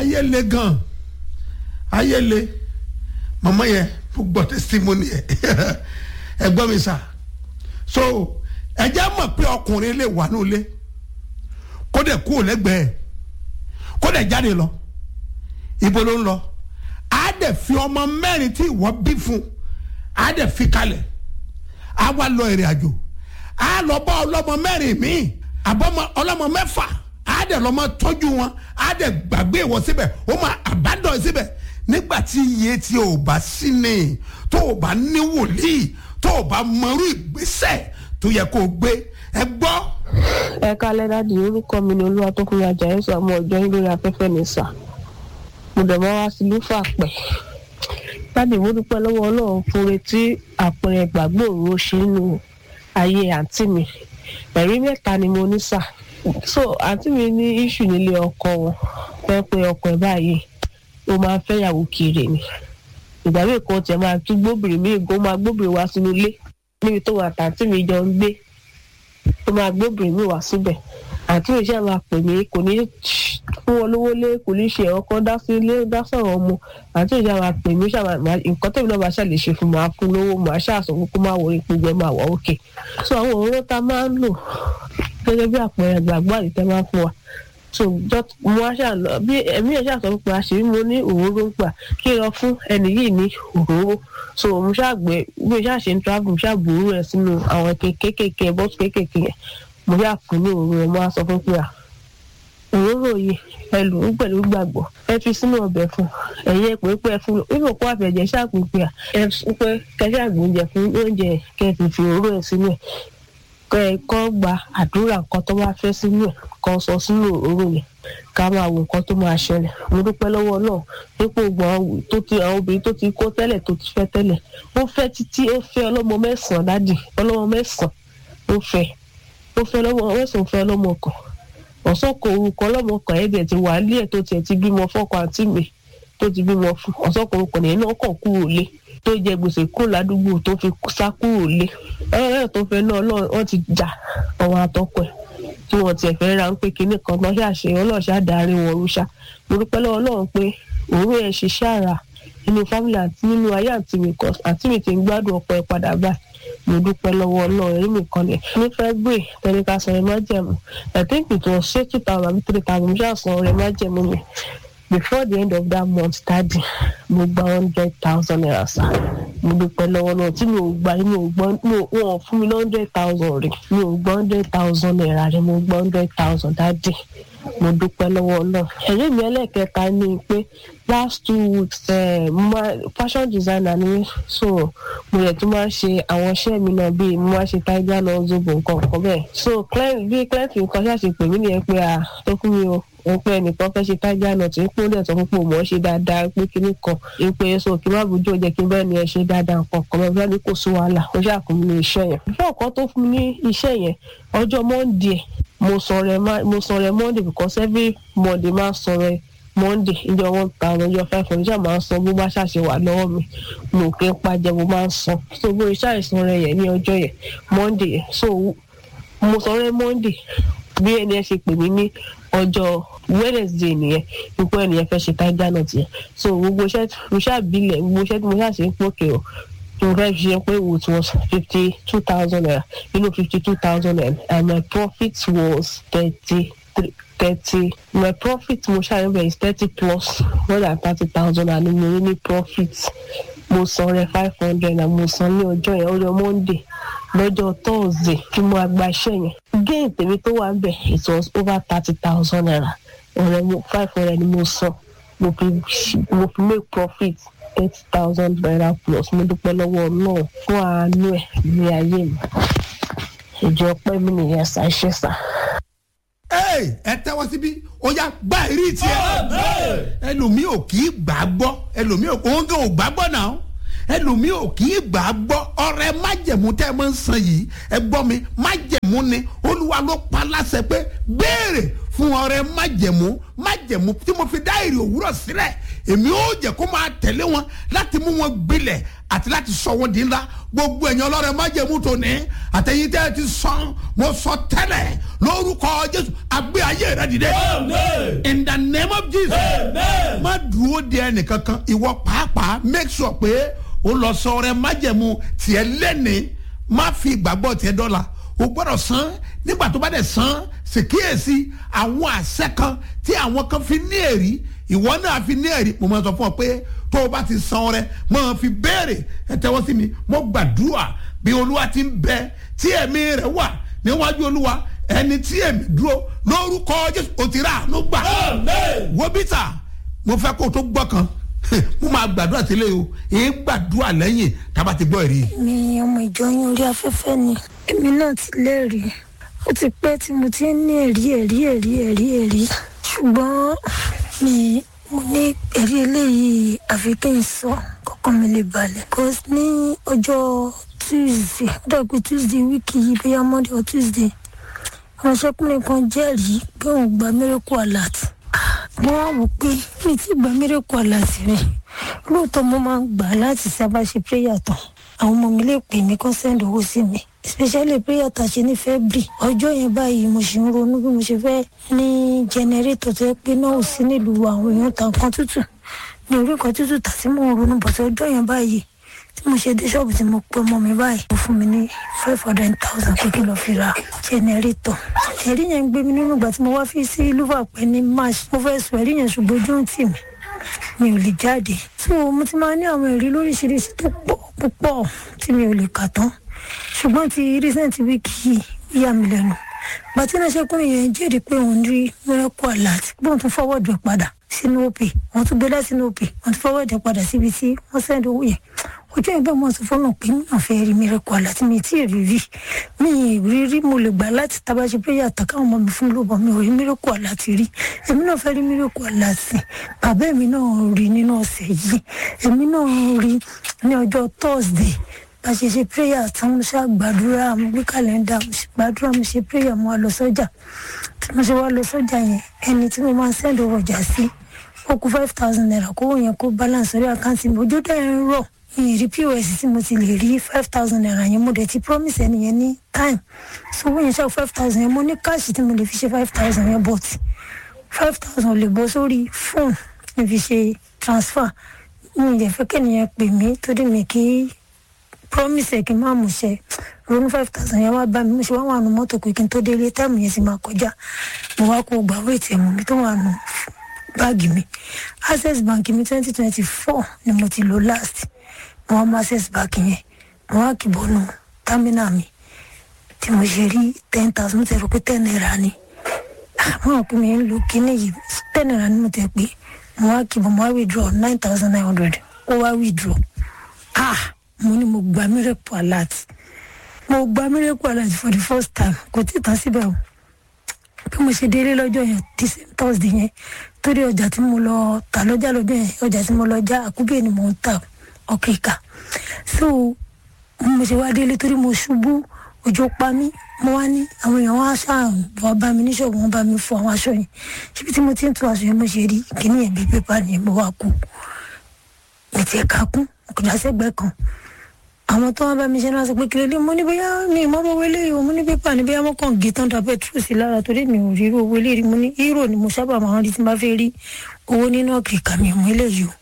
ayé le gan ayé le màmá yẹn mo gbọ́ testimony yẹ ẹ gbọ́ mi sà so ẹ jẹ́ mọ̀ pé ọkùnrin lè wà ní ilé kó dẹ̀ kú lẹ́gbẹ̀ẹ́ kó dẹ̀ jáde lọ ibo ló ń lọ á dẹ̀ fi ọmọ mẹ́rin tí ìwọ bí fún á dẹ̀ fi kalẹ̀ á wá lọ ìrìn àjò á lọ bá ọlọ́mọ mẹ́rin míì àbọ̀mọ ọlọ́mọ mẹ́fà á dẹ̀ lọ́mọ tọ́jú wọn á dẹ̀ gbàgbé ìwọ síbẹ̀ ó máa àbádọ́ síbẹ̀ nígbà tí iye tí o bá sí ni tó o bá ní wòlíì tó o bá mọrú ìgbésẹ̀ tó yẹ kó o gbé ẹ gbọ́. ẹ kálẹ́ dáàdi orúkọ mi ni olúwa tó kúrò ajá ẹ̀sọ́ ọmọ ọjọ́ yín lórí afẹ́fẹ́ ní sà mo dẹ̀ mọ́ wá sí lúfà pẹ̀ dáàdi mo dúpẹ́ lọ́wọ́ ọlọ́run fún retí àpẹẹrẹ ìgbàgbọ́ òru ṣe nínú ayé àǹtí mi ẹ̀rí mẹ́ta ni mo ní sà so àǹtí mi ní iṣu nílé ọkọ wọn fẹ́ pé ọkọ ẹ̀ báyìí ó máa ń fẹ́yàwó kiri ni ìgbà míì kan tiẹ̀ máa tún gbóbìnrin míì gan máa gbóbìnrin wá sínú ilé níbi tó wà tàǹtí mi jọ ń gbé ó máa gbóbìnrin míì wá síbẹ̀ àǹtí mi ṣáà máa pè mí kò ní fún wọn lówó lé kò ní ṣe ẹ̀rọ kan dá sí ilé dá sọ̀rọ̀ ọmọ àǹtí mi ṣáà máa pè mí ṣáà máa nǹkan tẹ̀mí náà máa ṣàlè ṣe fún máa fún lówó máa ṣàṣọ kó máa wọ ipò jẹ máa wọ òkè so àwọn òróró tá a máa ń lò gẹ́gẹ́ bí àpẹẹrẹ gbàgbọ́ àdìtẹ́ máa ń fún wa so just mo wá ṣáà lọ bí ẹ̀mí ẹ̀ ṣáà sọ pé àṣírí mo ní òróró ń gbà kí n lọ fún ẹnì yìí ní òróró so mo ṣáà gbé bí mo ṣáà ṣe ń travel mo ṣáà gbòòrò ẹ̀ sínú àwọn kéékèèké bọ́ọ̀sì kéékèèké yẹn mo ṣáà fún ní òróró ẹ̀ mo wá sọ fún pé à òróró yìí ẹ lò ó pẹ̀lú gbàgbọ́ ẹ fi sínú ọbẹ̀ fún ẹ̀yẹ pé pé ẹ fún lò nínú kó àfẹ̀jẹ̀ ṣáàpù pé à ẹ pé kẹṣẹ́ àgbóúnjẹ fún oúnjẹ kẹ fi fi òróró ẹ̀ sínú ẹ̀ kẹ ẹ kọ́ gba àdúrà nǹkan tó bá fẹ́ sínú ẹ̀ kan sọ sínú òróró yẹn ká máa wo nǹkan tó máa ṣẹlẹ̀ mo dúpẹ́ lọ́wọ́ náà dípò gbọ́n tó ti àwọn obìnrin tó ti kó tẹ́lẹ̀ tó ti fẹ́ tẹ́lẹ̀ ó fẹ́ títí ó fẹ́ ọlọ́mọ mẹ́sàn-án dádì ọlọ́mọ mẹ́sàn-án ó fẹ́ ó fẹ́ ọlọ́mọ mẹ́sàn-án ó fẹ́ ọlọ́mọ kan ọ̀sán kò orúkọ ọlọ́mọ kan ẹ̀dẹ̀ ti wà ní ẹ̀ tó tiẹ̀ ti bímọ fọ́kọ àǹtí mi tó ti bímọ fún ọ̀sán kò orúkọ nìyẹn náà kàn kúrò lé tó jẹ gbèsè kúrò ládùúgbò tó fi sá kúrò lé ọlọ́run tó fẹ́ náà wọ́n ti jà ọ̀wọ́n àtọkọ ẹ̀ tí wọn tiẹ̀ fẹ́ ra ń pé kinní kan lọ́ ṣàṣe ọlọ́ọ̀ṣà darí wọn rúṣà mo dúpẹ́ lọ́wọ́ ọlọ́run pé òru ẹ̀ ṣiṣẹ́ àrà nínú fámìlì àti nínú ayé àti mi kan àti mi ti ń gbádùn ọ̀pọ̀ ẹ̀ padà báyìí mo dúpẹ́ lọ́wọ́ ọlọ́run ẹ̀rí mi kan lẹ̀ ní february tẹnika san ẹ̀ má jẹ̀mú i think it was say two thousand àbí three thousand mo ṣáà san ọ̀rẹ́ má jẹ̀mú mi before the end of that month tadi mo gba hundred thousand naira sa mo dúpẹ́ lọ́wọ́ náà tí mi ò gba mi ò gbọ́ mi ò wọ́n fún mi ní hundred thousand rẹ̀ mi ò gbọ́ hundred thousand naira rẹ̀ mo gbọ́ hundred thousand dadi mo dúpẹ́ lọ́wọ́ náà ẹ̀rí mi ẹlẹ́kẹta ni pé last two weeks uh, ma fashion designer ni so mo yẹ tó máa ń ṣe àwọn iṣẹ́ mi náà bíi mo máa ń ṣe tiger náà zobo nǹkan nǹkan bẹ́ẹ̀ so client bí client nǹkan ṣáà pè mí nìyẹn pé à tó fún mi o wọn pé ẹnìkan fẹ́ ṣe tiger nut ń pín dẹ̀ sọ fún pé òun ọ̀ ṣe dáadáa pé kinní kan ń pé so kí má bójú ọjà kí n bẹ́ẹ̀ ni ẹ ṣe dáadáa nǹkan kan bẹ́ẹ̀ ní kò sí wàhálà ó ṣàkún mi ní iṣẹ́ yẹn. fún ọ̀kan tó fún mi ní iṣẹ́ yẹn ọjọ́ monday mo sọ̀rọ̀ monday because every monday máa sọ̀rọ̀ monday ìjọ one thousand ìjọ five hundred ṣáà máa ń san bó bá ṣàṣe wà lọ́wọ́ mi mo kì í pàjẹ́ mo máa ń san so bó iṣẹ́ àìsàn rẹ̀ yẹn ní ọjọ́ yẹn monday yẹn so mo sọ̀rọ̀ monday bí ẹni ẹ ṣe pè mí ní ọjọ́ wednesday nìyẹn ipò ẹnìyẹn fẹ́ ṣe tiger nut yẹn so gbogbo iṣẹ́ mo ṣàbílẹ̀ gbogbo iṣẹ́ tí mo ṣàṣe ń pòkè o mo fẹ́ ṣe pé it was fifty two thousand naira inú fifty two thousand naira and my profit was thirty three thirty my profit mo ṣàyẹ̀wò is thirty plus more than thirty thousand and mo rí ní profit mo san rẹ five hundred na mo san ní ọjọ́ yẹn ọjọ́ monday lọ́jọ́ thursday tí mo gba iṣẹ́ yẹn gain tèmi tó wà bẹ̀ it was over thirty thousand naira ọ̀rẹ́ mo five hundred ni mo san mo fi mo fi make profit thirty thousand naira plus mo dúpẹ́ lọ́wọ́ náà fún àánú ẹ̀ ní ayé mi ìjọ pẹ́ mi nìyẹn ṣàṣẹ sá. ẹ tẹ́wọ́ síbí ó yá gbá ìrí tiẹ̀ ẹlòmíì ò kì í gbà á gbọ́ ẹlòmíì ò òun gan ò gbà á gbọ́ náà ẹlòmíì ò kì í gbà á gbọ́ ọ̀rẹ́ májẹ̀mú tẹ́ ẹ máa ń san yìí ẹ gbọ́ mi májẹ̀mú ni olúwa ló pa láṣẹ pé béèrè fún ọ̀rẹ́ májẹ̀mú májẹ̀mú tí mo fi dá èrè òwúrọ̀ sílẹ̀ èmi ó jẹ́ kó máa tẹ̀lé wọn láti mú wọn gbilẹ̀ àti láti sọ wọn di ńlá gbogbo ẹ̀yàn ọlọ́rẹ̀ májẹ̀mú tó ní àtẹ̀yìn tẹ́ ẹ ti sàn mo sọ tẹ́lẹ̀ lórúkọ jésù àgbé ayé rẹ dìde. in the name of jesus Amen. má dúró de ẹnìkankan ìwọ pàápàá make sure pé o lọ sọ ọrẹ májẹ̀mú tiẹ̀ lẹ́ni má fi ìgbàgbọ́ tiẹ̀ dọ́là o gbọ́dọ̀ san nígbà tó bá dẹ̀ san ṣèkíyèsí àwọn àṣẹ kan tí àwọn kan fi ní èrí ìwọ náà fi ní èrí mo máa sọ fún ọ pé tó o bá ti san ọrẹ máa fi béèrè ẹ tẹ́wọ́ sí mi mo gbàdúrà bí olúwa ti ń bẹ tí ẹ̀mí rẹ̀ wà níwájú olúwa ẹni tí ẹ̀mí dúró lórúkọ jésù o ti rà àánú gbà Amen. wo bíta mo fẹ́ kó o tó gbọ́ kan mo máa gbàdúrà sílẹ̀ o èyí gbàdúrà lẹ́yìn tába ti gbọ́ ẹ̀rí. mi ọmọ ìjọ yín orí afẹ́fẹ́ ni èmi náà ti lẹ́rìí ó ti pẹ́ tí mo ti ń ní ẹ̀rí ẹ̀rí ẹ̀rí ẹ̀rí ẹ̀rí ṣùgbọ́n mi mo ní ẹ̀rí eléyìí àfi kí n sọ kọ́kọ́ mi lè balẹ̀ cause ní ọjọ́ tuesday ó dàgbé tuesday wíìkì yìí bóyá monday or tuesday àwọn ṣẹ́kùnrin kan jẹ́rìí pé òun gba miracle alert mo wá wò pé mi ti gba miracle alert rẹ̀ lóòótọ́ mo máa ń gbà á láti sábà ṣe prayer tán àwọn ọmọ mi lè pè mí kán send owó sí mi especially prayer tá a ṣe ní february ọjọ́ yẹn báyìí mo ṣì ń ronú bí mo ṣe fẹ́ ní generator tó yẹ pé náà ò sí nílùú àwọn èèyàn ta nǹkan tútù ní orí nǹkan tútù tà sí mò ń ronú bọ̀tọ̀ ọjọ́ yẹn báyìí tí mo ṣe dé ṣọ́ọ̀bù tí mo pé ọmọ mi báyìí ó fún mi ní five hundred thousand pé kí n lọ fi ra generator ẹ̀rí yẹn ń gbé mi nínú ìgbà tí mo wá fi sí lúfàpẹ́ ní march mo fẹ́ sọ ẹ̀rí yẹn ṣùgbọ́n ojú ń tì mí mi ò lè jáde so mo ti máa ní àwọn ẹ̀rí lóríṣiríṣi tó pọ̀ púpọ̀ tí mi ò lè kà tán ṣùgbọ́n ti recent week yìí ó yà mí lẹ́nu bàtí náà ṣẹ́kùnrin yẹn jẹ́rìí pé òun rí miracle alert bóun tún fọwọ́dù ẹ̀ padà sínú òpè wọ́n tún gbé láti sínú òpè wọ́n tún fọwọ́dù ẹ̀ padà síbi tí wọ́n sẹ́ndì owó yẹn ojú ẹ̀ bẹ́ẹ̀ mo sọ fọ́nà pé mi náà fẹ́ rí miracle alert mi tí ì rí rí mi ì rí rí mo lè gbà láti tabaṣe prayer àtàkà àwọn ọmọ mi fún lóbọ̀ mi ò rí miracle alert rí èmi náà fẹ́ rí miracle alert bàbá mi náà rí nínú ọ̀sẹ̀ yìí èmi náà rí ní ọjọ́ thursday bá ṣe ṣe prayer tán mo ṣáà gbàdúrà mo gbé kàlẹ́ndà mo ṣe gbàdúrà mo ṣe prayer mo wá lọ sọ́jà tí mo ṣe wá lọ sọ́jà yẹn ẹni tí mo máa ń sẹ́ndì ọjà sí ó kú five thousand naira kówó yẹn kó balance orí àkáǹtì mi ojú dẹ́ ń rọ̀ ìrírí pos tí mo ti lè rí five thousand naira yẹn mo dẹ̀ ti promise ẹni yẹn ní time so owó yẹn ṣáà five thousand yẹn mo ní káàṣì tí mo lè fi ṣe five thousand yẹn but five thousand lè bọ́ sórí fóònù mi fi ṣe transfer mi ì dẹ̀ fẹ́ kẹ́niyẹn pè mí torí mi kì í promise ẹ kí n má mú ṣe ronú five thousand yẹn wá bá mi mo ṣe wá wà nù mọ́tò pé kí n tó délé táìmù yẹn sì máa kọjá mo wá kó gbà wéètì ẹ̀mú mi tó wà nù báàgì mi access bank mi twenty twenty four ni mo ti lò last mo wá mú access bank yẹn mo wá kì bọ́nu támínà mi tí mo ṣe rí ten thousand mo ti rò pé ten naira ni àwọn òpin mi ń lo kíní yìí ten naira ni mo ti pè mo wá kì bọ́ mo wá withdraw nine thousand nine hundred ó wá withdraw ah mo ní mo gba miracle alert mo gba miracle alert for the first time kò tí ì tán síbẹ̀ o bí mo ṣe délé lọ́jọ́ yẹn tí thursday yẹn torí ọjà tí mo lọ tà lọ́jà lọ́jọ́ yẹn ọjà tí mo lọ já àkúbẹ̀ ni mo ń tà ọkọ̀ ìka so mo ṣe wá délé torí mo ṣubú òjò pa mí mo wá ní àwọn èèyàn wá ṣáà wá bá mi ní ṣọ́ọ̀bù wọn bá mi fọ àwọn aṣọ yẹn síbi tí mo ti ń tu aṣọ yẹn mo ṣe rí kíní yẹn bíi pépà nìyẹn mo wá kú mi ti ẹ̀ka kún kò dá sẹ́gbẹ̀ẹ́ kan àwọn tó wá bá mi ṣe náà sọ pé kílódé mo ní bóyá mi ìmọ̀ràn owó eléyìí o mo ní pépà ní bóyá mo kàn gé tán da pẹtrol sí lára torí mi ò rí irú owó eléyìí mo ní hírò ni mo sábà máa ń rí tí n bá fẹ́ rí owó nínú ọ̀kìkà mi mú eléyìí o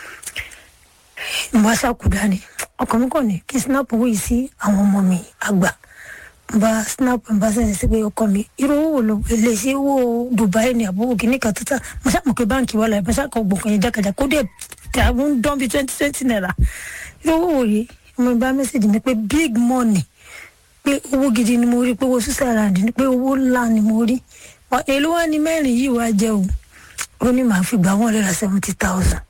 mo bá ṣàkúdá ni ọkàn mi kàn ní kí snap owó yìí sí àwọn ọmọ mi àgbà mo bá snap mo bá sẹ́sẹ̀ sí pé ọkọ mi irú owó wo ló lè ṣe owó Dubai ni àbúrò kìíní kan tó tà mo ṣàmù pé báǹkì wà láì mo ṣàkọ gbọ̀ngàn yẹn jákàjá kó dẹ̀ tà ń dán bíi twenty twenty naira irú owó wo yìí mo bá mẹ́sàgì mi pé big money pé owó gidi ni mo rí pé owó switzerland ni pé owó ńlá ni mo rí èló wá ní mẹ́rin yìí wá jẹ́ o ó ní màá fi gbà wọ́n lẹ́la seventy thousand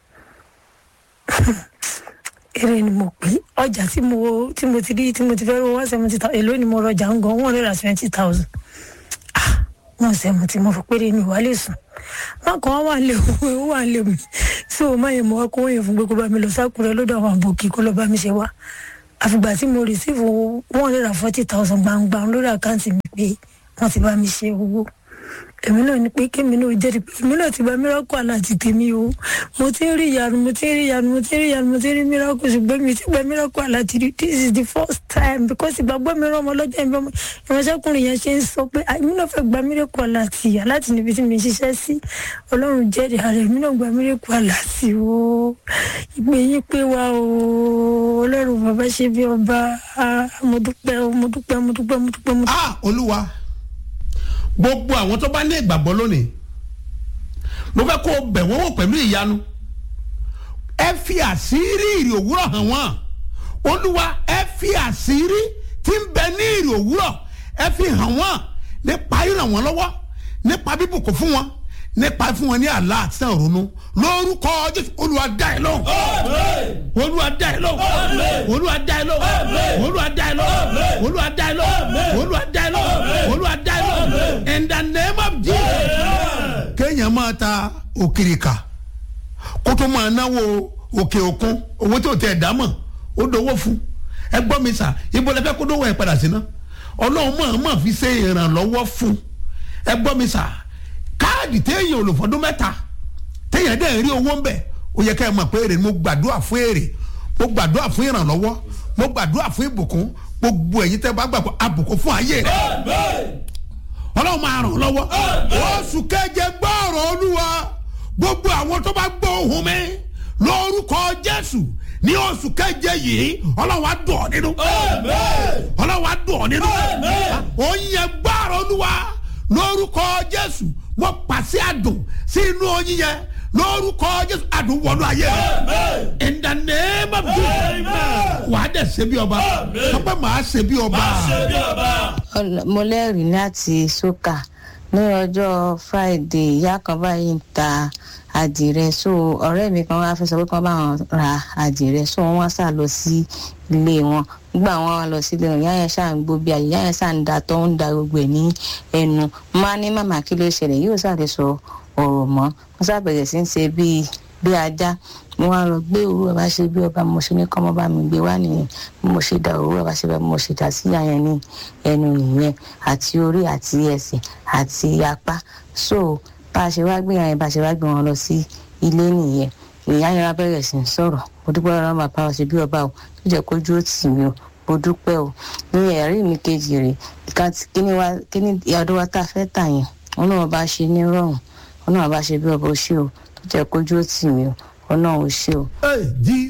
èrè ni mo pè ọjà tí mo tí mo ti rí tí mo ti fẹ́ rówó wá seventy thousand èló ni mo rọjà ń gan wọ́n lẹ́la twenty thousand ah wọ́n sẹ́mu tí mo fi péré mi wá lè sùn wọn kàn wà lè wọ́n wà lè mi tí o máa yẹ mọ́ kó yẹ fún pé kó bá mi lọ sákùrẹ́ lọ́dọ̀ àwọn àbòkí kó lọ́ọ́ bá mi ṣe wá àfìgbà tí mo rìsíìfù one hundred and forty thousand gbangba lórí àkáǹtì mi pé wọ́n ti bá mi ṣe owó èmi náà ní pé kémi náà jẹ́rìí pé èmi náà ti gba miracle aláàtì tèmi o mo ti ń rí ìyanu mo ti ń rí ìyanu mo ti ń rí ìyanu mo ti ń rí miracle ṣùgbọ́n mi ti gba miracle aláàtì rí this is the first time because ìgbàgbọ́ mi rán ọmọ lọ́jọ́ ìbọn ìránṣẹ́kùnrin yẹn ṣe ń sọ pé "Ah, èmi náà fẹ́ gba miracle aláàtì aláàtì níbi tí mi ṣiṣẹ́ sí ọlọ́run jẹ́rìí ààrẹ èmi náà gba miracle aláàtì o ìpè yín pé wa o ọlọ́run bàbá ṣe bí ọba Ah, mo dúpẹ́ o mo dúpẹ́ mo dúpẹ́ mo dúpẹ́ mo dúpẹ́. ah olúwa gbogbo àwọn tó bá ní ìgbàgbọ́ lónìí mo fẹ́ kó o bẹ̀ wọ́n wò pẹ̀lú ìyanu ẹ fi àṣírí ìrì òwúrọ̀ hàn wọ́n olúwa ẹ fi àṣírí tí ń bẹ ní ìrì òwúrọ̀ ẹ fi hàn wọ́n nípa ìràn wọ́n lọ́wọ́ nípa bíbùkún fún wọn nípa fún wọn ní àlá àti náà ronú lórúkọ jésù olúwa dá ẹ lóhùn olúwa dá ẹ lóhùn olúwa dá ẹ lóhùn olúwa dá ẹ lóhùn olúwa dá ẹ lóhùn olúwa dá ẹ lóhùn olúwa dá ẹ lóhùn in the name of jesus. kéèyàn máa ta òkìrìkà kó tó máa náwó òkè òkun owó tí ò tẹ̀ dá mọ̀ ó dowó fún ẹ gbọ́ mi sà ibo lẹ fẹ́ kó dówó ẹ padà sí ná ọlọ́run máa máa fi ṣe ìrànlọ́wọ́ fún ẹ gbọ́ mi sà káàdì téèyàn ò lò fọdún mẹ́ta téèyàn dẹ̀ rí owó ń bẹ̀ ó yẹ ká ẹ mọ̀ pé èrè ni mo gbàdúrà fún èrè mo gbàdúrà fún ìrànlọ́wọ́ mo gbàdúrà fún ìbùkún gbogbo ẹ̀yin tẹ́ bá gbàgbọ́ àbùkún fún ayé rẹ̀ ọlọ́run máa ràn ọ́ lọ́wọ́ oṣù keje gbọ́ọ̀rọ̀ olúwa gbogbo àwọn tó bá gbọ́ ohùn mi lórúkọ jésù ní oṣù keje yìí ọlọ́run á dùn ọ́ nínú ọlọ́run á dùn ọ́ nínú oyin gbọ́ọ̀rọ̀ olúwa lórúkọ jésù mo pàṣẹ àdùn sí inú oyin yẹn lórúkọ jésù àdùn wọnú ayé rẹ in the name of jesus wàá dẹ̀ ṣe bí ọba sọpẹ́ màá ṣe bí ọba. Ọl- mo lẹ́rìí láti sókà ní ọjọ́ friday ìyá kan báyìí ń ta àdìrẹ so ọ̀rẹ́ mi kan wá fẹ́ sọ pé kí wọ́n bá wọn ra àdìrẹ so wọ́n wá sá lọ sí ilé wọn nígbà wọn wá lọ sí ilé wọn ìyá yẹn ṣáà ń gbó bí àyè ìyá yẹn ṣáà ń da tó ń da gbogbo ẹ̀ ní ẹnu máa ní màmá kí ló ṣẹlẹ̀ yóò ṣáà lè sọ ọ̀rọ̀ mọ́ wọ́n ṣáà bẹ̀rẹ̀ sí ń ṣe bíi bí ajá mo wá lọ gbé òwúrọ̀ bá ṣe bí ọba mo ṣe ní kọ́mọ bá mi gbé wá nìyẹn bí mo ṣe da òwúrọ̀ bá ṣe bá mo ṣe dà sí àyẹn ní ẹnu nìyẹn àti orí àti ẹsẹ̀ àti apá so bá a ṣe wá gbé àyẹn bá a ṣe wá gbé wọn lọ sí ilé nìyẹn ìyá yẹn wá bẹ̀rẹ̀ sí ń sọ̀rọ̀ mo dúpẹ́ lọ́wọ́ bàbá wa ṣe bí ọba o tó jẹ́ kójú ó tì mí o mo dúpẹ́ o ní ẹ̀rí mi kejì rè ìka tí kíní wa kíní ọdún wa tá a fẹ́ tà yẹn wọn náà bá ṣe ní rọrùn wọn náà bá ṣe bí ọba ó ṣe o tó jẹ́ kójú ó tì mí o wọn náà ó ṣe o Hey, Jesus.